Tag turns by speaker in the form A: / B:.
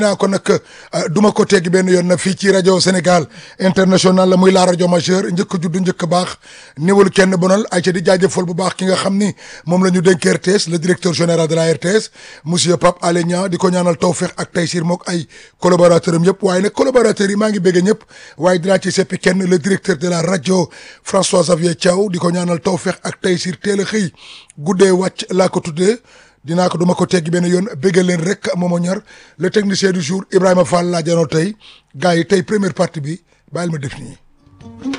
A: naa ko nag duma ko teggi benn yoon na fii ci rajo Sénégal international la muy la rajo majeur njëkk juddu njëkk baax néewul kenn bonal ay ca di jaajëfal bu baax ki nga xam ni moom la ñu dénk RTS le directeur général de la RTS monsieur Pape Alé Niang di ko ñaanal tawfeex ak taysir mook ay collaborateur am yëpp waaye nag collaborateurs yi maa ngi bégg ñëpp waaye dinaa ci seppi kenn le directeur de la rajo François Xavier Thiaw di ko ñaanal tawfeex ak taysir teel a xëy guddee wàcc laa ko tuddee dinaa ko duma ko teggi benn yoon béggal leen rek moomo ñor le technicien du jour Ibrahima Fall laa janoo tey gars yi tey première partie bi bàyyil ma def nii